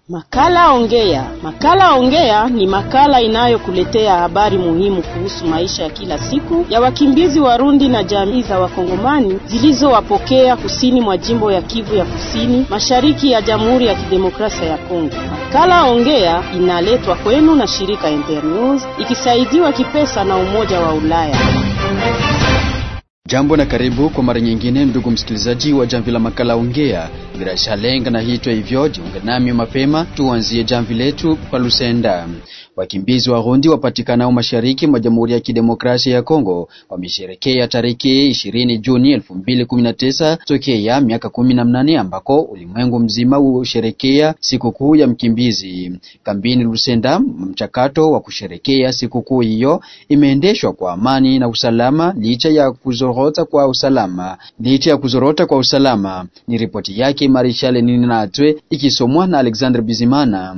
Makala Ongea. Makala Ongea ni makala inayokuletea habari muhimu kuhusu maisha ya kila siku ya wakimbizi Warundi na jamii za Wakongomani zilizowapokea kusini mwa jimbo ya Kivu ya Kusini, mashariki ya Jamhuri ya Kidemokrasia ya Kongo. Makala Ongea inaletwa kwenu na shirika Internews ikisaidiwa kipesa na Umoja wa Ulaya. Jambo na karibu kwa mara nyingine, ndugu msikilizaji wa jamvi la makala Ongea. Bila lenga na hitwa hivyo, jiunge nami mapema, tuanzie jamvi letu pa Lusenda. Wakimbizi wa Rundi wapatikanao mashariki mwa Jamhuri ya Kidemokrasia ya Kongo wamesherekea tariki 20 Juni 2019 tokea miaka 18 ambako ulimwengu mzima husherekea sikukuu ya mkimbizi. Kambini Lusenda, mchakato wa kusherekea sikukuu hiyo imeendeshwa kwa amani na usalama licha ya kuzorota kwa usalama licha ya kuzorota kwa usalama. Ni ripoti yake Marishale Nini Natwe ikisomwa na Alexander Bizimana.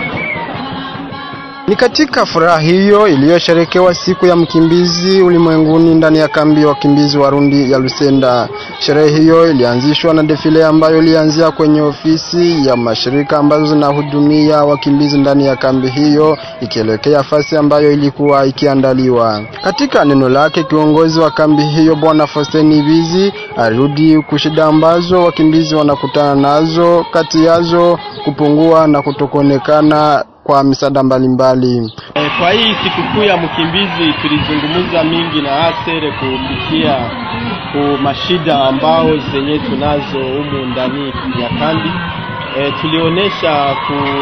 Ni katika furaha hiyo iliyosherekewa siku ya mkimbizi ulimwenguni ndani ya kambi ya wakimbizi Warundi ya Lusenda. Sherehe hiyo ilianzishwa na defile ambayo ilianzia kwenye ofisi ya mashirika ambazo zinahudumia wakimbizi ndani ya kambi hiyo ikielekea fasi ambayo ilikuwa ikiandaliwa. Katika neno lake, kiongozi wa kambi hiyo Bwana Faustini Bizi arudi kushida ambazo wakimbizi wanakutana nazo, kati yazo kupungua na kutokuonekana kwa misaada mbalimbali. E, kwa hii sikukuu ya mkimbizi tulizungumza mingi na asere kupitia ku mashida ambao zenye tunazo humu ndani ya kambi. E, tulionyesha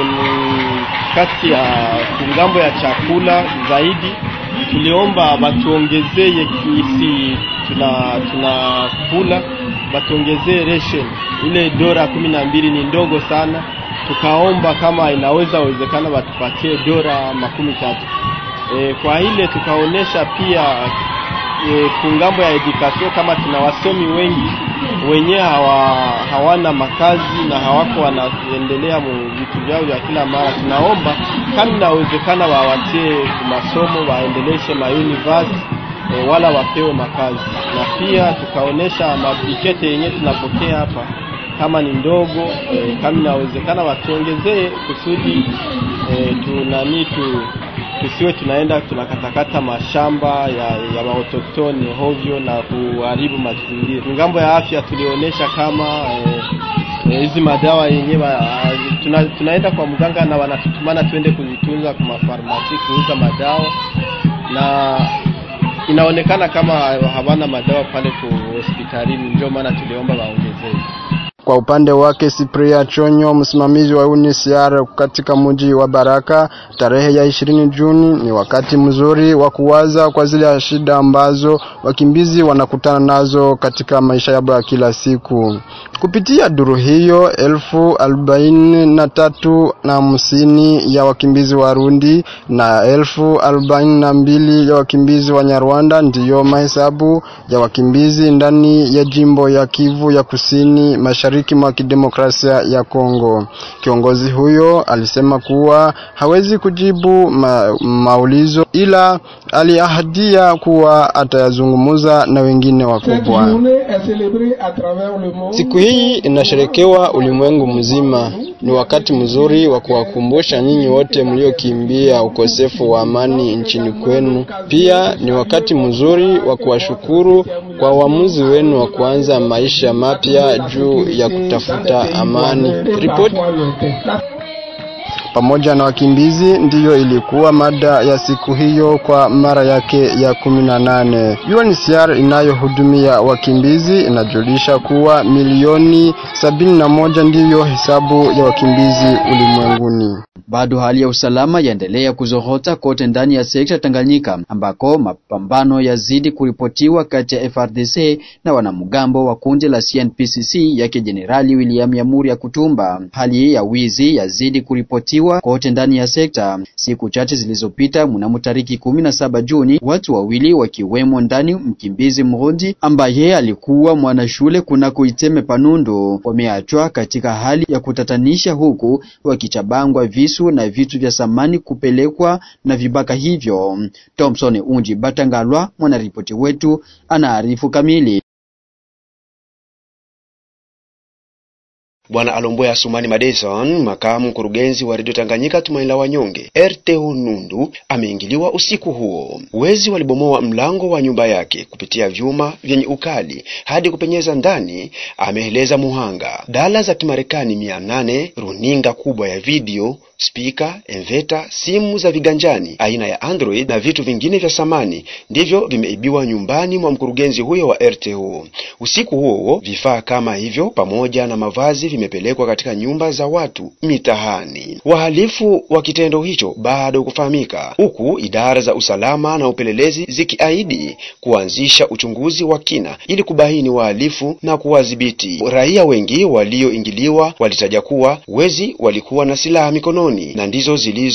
kati ya kungambo ya chakula zaidi, tuliomba batuongezee kisi tuna tunakula batuongezee ration ile dora kumi na mbili ni ndogo sana tukaomba kama inaweza wezekana watupatie dora makumi tatu. E, kwa ile tukaonesha pia e, kungambo ya edukasio kama tuna wasomi wengi wenyewe hawa, hawana makazi na hawako wanaendelea vitu vyao vya kila mara. Tunaomba kama inawezekana wawatie masomo waendeleshe mauniversity e, wala wapewe makazi, na pia tukaonesha mabikete yenyewe tunapokea hapa kama ni ndogo e, kama inawezekana watuongezee kusudi e, tunani tu tusiwe tunaenda tunakatakata mashamba ya, ya maotoktoni hovyo na kuharibu mazingira. Ngambo ya afya tulionyesha kama hizi e, e, madawa yenyewe tuna, tunaenda kwa mganga na wanatutumana twende kuzitunza kwa mafarmasi kuuza madawa na inaonekana kama hawana madawa pale kwa hospitalini, ndio maana tuliomba waongezee. Kwa upande wake Cyprien Chonyo, msimamizi wa UNHCR katika mji wa Baraka, tarehe ya ishirini Juni ni wakati mzuri wa kuwaza kwa zile shida ambazo wakimbizi wanakutana nazo katika maisha yao ya kila siku. Kupitia duru hiyo, elfu arobaini na tatu na hamsini ya wakimbizi Warundi na elfu arobaini na mbili ya wakimbizi wa Nyarwanda ndiyo mahesabu ya wakimbizi ndani ya jimbo ya Kivu ya Kusini Mashariki mwa kidemokrasia ya Kongo. Kiongozi huyo alisema kuwa hawezi kujibu ma, maulizo ila aliahadia kuwa atayazungumza na wengine wakubwa. Siku hii inasherekewa ulimwengu mzima. Ni wakati mzuri wa kuwakumbusha nyinyi wote mliokimbia ukosefu wa amani nchini kwenu. Pia ni wakati mzuri wa kuwashukuru kwa uamuzi wenu wa kuanza maisha mapya juu ya kutafuta amani. Ripoti pamoja na wakimbizi ndiyo ilikuwa mada ya siku hiyo kwa mara yake ya kumi na nane. UNHCR inayohudumia wakimbizi inajulisha kuwa milioni sabini na moja ndiyo hesabu ya wakimbizi ulimwenguni. Bado hali ya usalama yaendelea kuzorota kote ndani ya sekta Tanganyika ambako mapambano yazidi kuripotiwa kati ya FRDC na wanamgambo wa kundi la CNPCC yake Jenerali William Yamuri ya Kutumba. Hali ya wizi yazidi kuripotiwa kote ndani ya sekta. Siku chache zilizopita, mnamo tariki kumi na saba Juni, watu wawili wakiwemo ndani mkimbizi Mrundi ambaye alikuwa mwanashule kunako Iteme Panundu wameachwa katika hali ya kutatanisha, huku wakichabangwa visu na vitu vya samani kupelekwa na vibaka hivyo. Thompson Unji Batangalwa, mwanaripoti wetu, anaarifu kamili. Bwana Alomboya Sumani Madeson, makamu mkurugenzi wa redio Tanganyika Tumaini la Wanyonge RTO Nundu, ameingiliwa usiku huo. Wezi walibomoa mlango wa nyumba yake kupitia vyuma vyenye ukali hadi kupenyeza ndani, ameeleza muhanga. Dala za Kimarekani mia nane, runinga kubwa ya video spika, enveta, simu za viganjani aina ya Android na vitu vingine vya samani ndivyo vimeibiwa nyumbani mwa mkurugenzi huyo wa RTO. Usiku huo huo, vifaa kama hivyo pamoja na mavazi vimepelekwa katika nyumba za watu mitahani. Wahalifu wa kitendo hicho bado kufahamika, huku idara za usalama na upelelezi zikiahidi kuanzisha uchunguzi wa kina ili kubaini wahalifu na kuwadhibiti. Raia wengi walioingiliwa walitaja kuwa wezi walikuwa na silaha mikononi na ndizo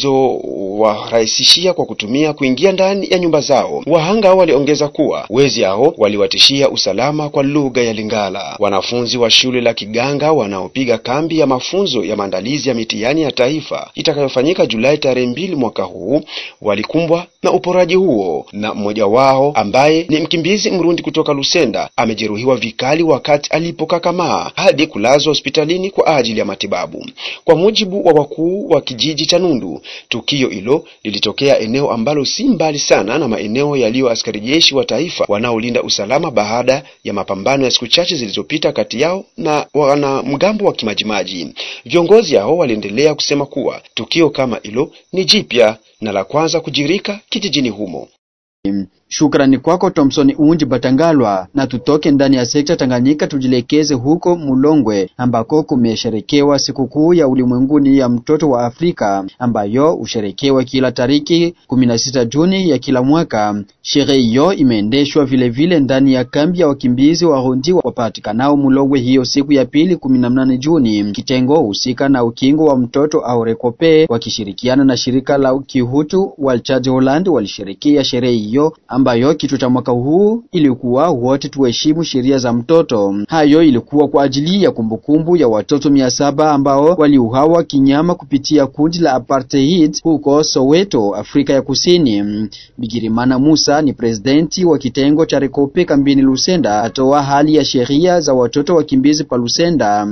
zilizowarahisishia kwa kutumia kuingia ndani ya nyumba zao. Wahanga waliongeza kuwa wezi hao waliwatishia usalama kwa lugha ya Lingala. Wanafunzi wa shule la Kiganga wanaopiga kambi ya mafunzo ya maandalizi ya mitihani ya taifa itakayofanyika Julai tarehe mbili mwaka huu walikumbwa na uporaji huo, na mmoja wao ambaye ni mkimbizi Mrundi kutoka Lusenda amejeruhiwa vikali wakati alipokakamaa hadi kulazwa hospitalini kwa ajili ya matibabu. Kwa mujibu wa wakuu wa kijiji cha Nundu, tukio hilo lilitokea eneo ambalo si mbali sana na maeneo yaliyo askari jeshi wa taifa wanaolinda usalama baada ya mapambano ya siku chache zilizopita kati yao na wanamgambo wa Kimajimaji. Viongozi hao waliendelea kusema kuwa tukio kama hilo ni jipya na la kwanza kujirika kijijini humo. Shukrani kwako Thompson Unji Batangalwa, na tutoke ndani ya sekta Tanganyika tujielekeze huko Mulongwe ambako kumesherekewa sikukuu ya ulimwenguni ya mtoto wa Afrika ambayo husherekewa kila tariki 16 Juni ya kila mwaka. Sherehe hiyo imeendeshwa vilevile ndani ya kambi ya wakimbizi Warundi wapatikanao Mulongwe hiyo siku ya pili 18 Juni. Kitengo husika na ukingo wa mtoto au Rekope wakishirikiana na shirika la Kihutu Walchaji Holland walishirikia sherehe hiyo ambayo kichwa cha mwaka huu ilikuwa wote tuheshimu sheria za mtoto. Hayo ilikuwa kwa ajili ya kumbukumbu ya watoto mia saba ambao waliuawa kinyama kupitia kundi la apartheid huko Soweto, Afrika ya Kusini. Bigirimana Musa ni presidenti wa kitengo cha Rekope kambini Lusenda, atoa hali ya sheria za watoto wakimbizi pa Lusenda.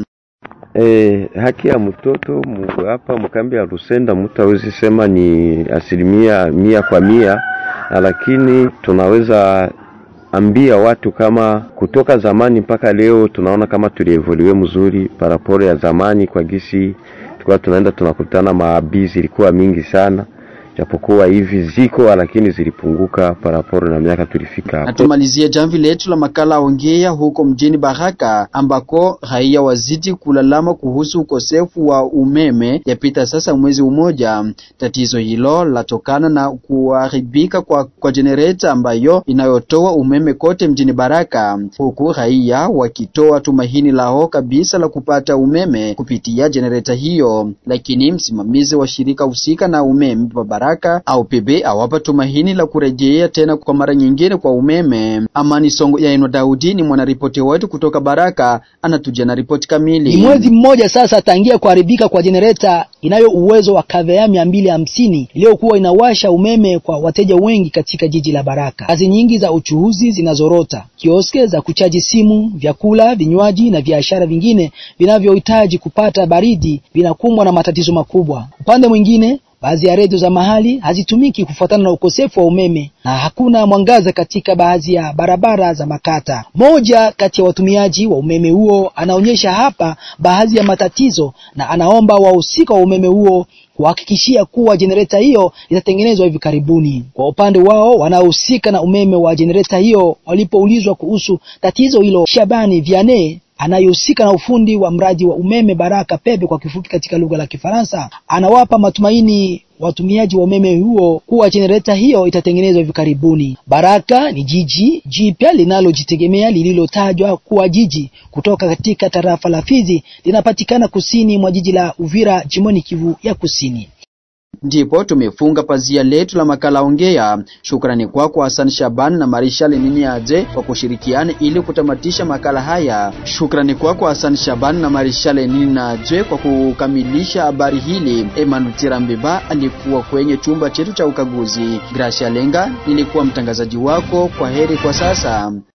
E, haki ya mtoto hapa mkambi ya Lusenda mtu hawezi sema ni asilimia mia kwa mia lakini tunaweza ambia watu kama kutoka zamani mpaka leo tunaona kama tulievoluwe mzuri paraporo ya zamani kwa gisi tulikuwa tunaenda tunakutana maabii zilikuwa mingi sana japokuwa hivi ziko lakini zilipunguka paraporo na miaka tulifika hapo. Na tumalizie jamvi letu la makala ongea huko mjini Baraka ambako raia wazidi kulalama kuhusu ukosefu wa umeme yapita sasa mwezi mmoja. Tatizo hilo latokana na kuharibika kwa, kwa jenereta ambayo inayotoa umeme kote mjini Baraka, huku raia wakitoa tumaini lao kabisa la kupata umeme kupitia jenereta hiyo, lakini msimamizi wa shirika husika na umeme Baraka au pebe awapa tumaini la kurejea tena kwa mara nyingine kwa umeme. Amani Songo ya Eno Daudi ni mwanaripoti wetu kutoka Baraka, anatuja na ripoti kamili. Ni mwezi mmoja sasa tangia kuharibika kwa jenereta inayo uwezo wa kavea mia mbili hamsini iliyokuwa inawasha umeme kwa wateja wengi katika jiji la Baraka. Kazi nyingi za uchuuzi zinazorota, kioske za kuchaji simu, vyakula, vinywaji na biashara vingine vinavyohitaji kupata baridi vinakumbwa na matatizo makubwa. Upande mwingine baadhi ya redio za mahali hazitumiki kufuatana na ukosefu wa umeme na hakuna mwangaza katika baadhi ya barabara za makata. Moja kati ya watumiaji wa umeme huo anaonyesha hapa baadhi ya matatizo na anaomba wahusika wa umeme huo kuhakikishia kuwa jenereta hiyo itatengenezwa hivi karibuni. Kwa upande wao wanaohusika na umeme wa jenereta hiyo walipoulizwa kuhusu tatizo hilo, Shabani Vianney anayehusika na ufundi wa mradi wa umeme Baraka Pepe kwa kifupi katika lugha la Kifaransa, anawapa matumaini watumiaji wa umeme huo kuwa jenereta hiyo itatengenezwa hivi karibuni. Baraka ni jiji jipya linalojitegemea lililotajwa kuwa jiji kutoka katika tarafa la Fizi, linapatikana kusini mwa jiji la Uvira, jimboni Kivu ya Kusini. Ndipo tumefunga pazia letu la makala ongea. Shukrani kwako kwa Hassan Shaban na Marishal Nini Aje kwa kushirikiana ili kutamatisha makala haya. Shukrani kwako kwa Hassan Shaban na Marishal Nini Aje kwa kukamilisha habari hili. Emmanuel Tirambeba alikuwa kwenye chumba chetu cha ukaguzi. Gracia Lenga nilikuwa mtangazaji wako. Kwa heri kwa sasa.